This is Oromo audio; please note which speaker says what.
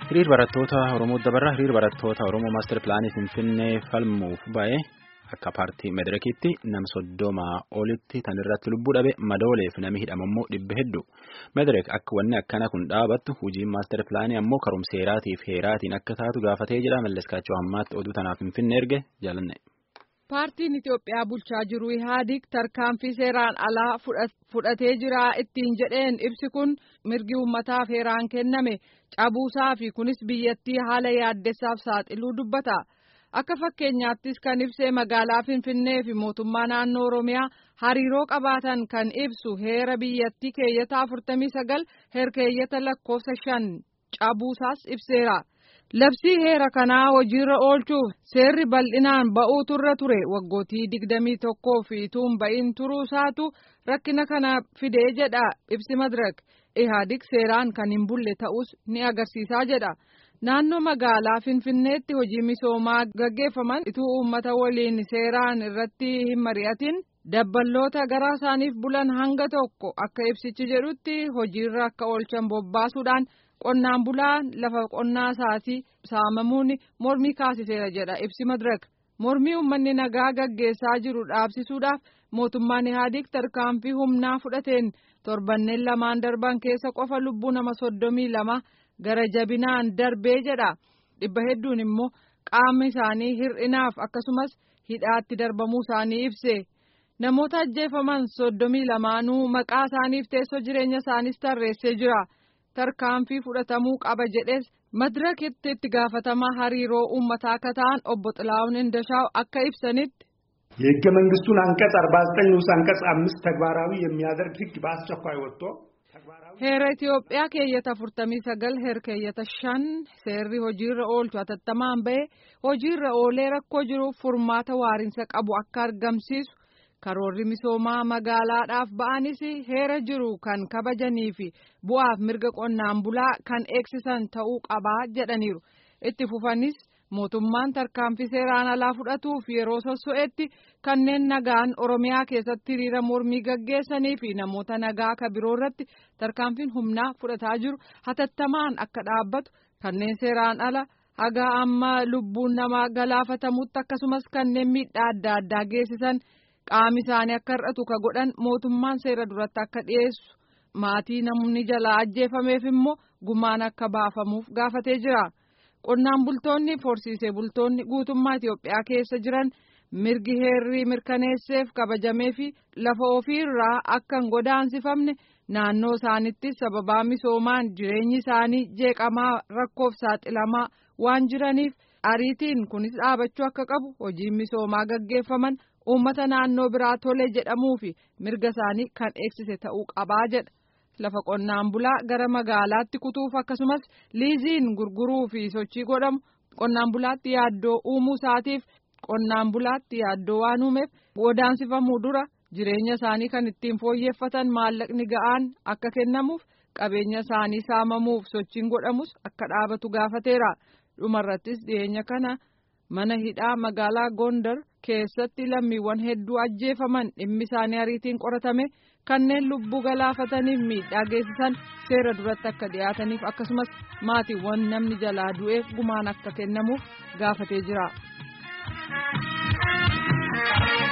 Speaker 1: Hiriir barattoota Oromoo dabarraa hiriir barattoota Oromoo maastar pilaanii Finfinnee falmuuf ba'ee akka paartii Medrekiitti nam soddomaa olitti tan irratti lubbuu dhabe madooleef nami hidhama immoo dhibba hedduu. Medrek akka wanni akkana kun dhaabattu hojiin maastar pilaanii ammoo karumseeraatiif heeraatiin akka taatu gaafatee jedha malleskaachoo hammaatti oduu tanaaf Finfinnee erge jaalanne.
Speaker 2: Paartiin Itoophiyaa bulchaa jiru Ihaadig tarkaanfii seeraan alaa fudhatee jira ittiin jedheen ibsi kun mirgi uummataaf heeraan kenname cabuusaa fi kunis biyyattii haala yaaddessaaf saaxiluu dubbata. Akka fakkeenyaattis kan ibsee magaalaa Finfinnee fi mootummaa naannoo Oromiyaa hariiroo qabaatan kan ibsu heera biyyattii keeyyata 49 herkeeyyata lakkoofsa shan cabuusaas ibseera. Labsii heera kanaa hojiirra oolchuuf seerri bal'inaan ba'uu turre ture waggootii digdamii tokkoo fi tuun ba'iin turuu isaatu rakkina kana fidee jedha ibsi madirak ihaadig seeraan kan hin bulle ta'us ni agarsiisaa jedha. Naannoo magaalaa Finfinneetti hojii misoomaa gaggeeffaman ituu uummata waliin seeraan irratti hin mari'atin dabballoota garaa isaaniif bulan hanga tokko akka ibsichi jedhutti hojiirra akka oolchan bobbaasuudhaan. Qonnaan bulaan lafa qonnaa isaatii saamamuun mormii kaasiseera jedha ibsi madirak mormii uummanni nagaa gaggeessaa jiru dhaabsisuudhaaf mootummaan ihaadig tarkaanfii humnaa fudhateen torbanneen lamaan darban keessa qofa lubbuu nama soddomii lama gara jabinaan darbee jedha dhibba hedduun immoo qaamni isaanii hir'inaaf akkasumas hidhaatti darbamuu isaanii ibse namoota ajjeefaman soddomii lamaanuu maqaa isaaniif teessoo jireenya isaaniis tarreessee jira. tarkaanfii fudhatamuu qaba jedhes madirakitti itti gaafatamaa hariiroo uummataa akka ta'an obbo Xilaawun Indashaaw akka ibsanitti.
Speaker 3: የህገ መንግስቱን አንቀጽ አርባ ዘጠኝ ንዑስ አንቀጽ አምስት ተግባራዊ የሚያደርግ ህግ በአስቸኳይ ወጥቶ
Speaker 2: heera Itoophiyaa keeyyata afurtamii sagal heer keeyyata shan seerri hojiirra oolchu hatattamaan ba'e hojiirra oolee rakkoo jiruuf furmaata waariinsa qabu akka argamsiisu. karoorri misoomaa magaalaadhaaf ba'anis heera jiru kan kabajanii fi bu'aaf mirga qonnaan bulaa kan eegsisan ta'uu qabaa jedhaniiru itti fufanis mootummaan tarkaanfii seeraan alaa fudhatuuf yeroo sosso'etti kanneen nagaan oromiyaa keessatti hiriira mormii gaggeessanii fi namoota nagaa ka biroo irratti tarkaanfiin humnaa fudhataa jiru hatattamaan akka dhaabbatu kanneen seeraan ala haga amma lubbuun namaa galaafatamutti akkasumas kanneen miidhaa adda addaa geessisan. qaami isaanii akka hir'atu ka godhan mootummaan seera duratti akka dhiyeessu maatii namni jalaa ajjeefameef immoo gumaan akka baafamuuf gaafatee jira qonnaan bultoonni horsiisee bultoonni guutummaa Itoophiyaa keessa jiran mirgi heerrii mirkaneesseef kabajamee fi lafa ofiirraa akka hin godaansifamne naannoo isaanitti sababaa misoomaan jireenyi isaanii jeeqamaa rakkoof saaxilamaa waan jiraniif ariitiin kunis dhaabachuu akka qabu hojiin misoomaa gaggeeffaman. uummata naannoo biraa tole jedhamuu fi mirga isaanii kan eegsise ta'uu qabaa jedha lafa qonnaan bulaa gara magaalaatti kutuuf akkasumas liiziin gurguruu fi sochii godhamu qonnaan bulaatti yaaddoo uumuu isaatiif qonnaan bulaatti yaaddoo waan uumeef godaansifamuu dura jireenya isaanii kan ittiin fooyyeffatan maallaqni ga'aan akka kennamuuf qabeenya isaanii saamamuuf sochiin godhamus akka dhaabatu gaafateera dhumarrattis dhiyeenya kana. mana hidhaa magaalaa gondar keessatti lammiiwwan hedduu ajjeefaman dhimmi isaanii ariitiin qoratame kanneen lubbuu galaafataniif miidhaa geessisan seera duratti akka dhiyaataniif akkasumas maatiiwwan namni jalaa du'eef gumaan akka kennamuuf gaafatee jira.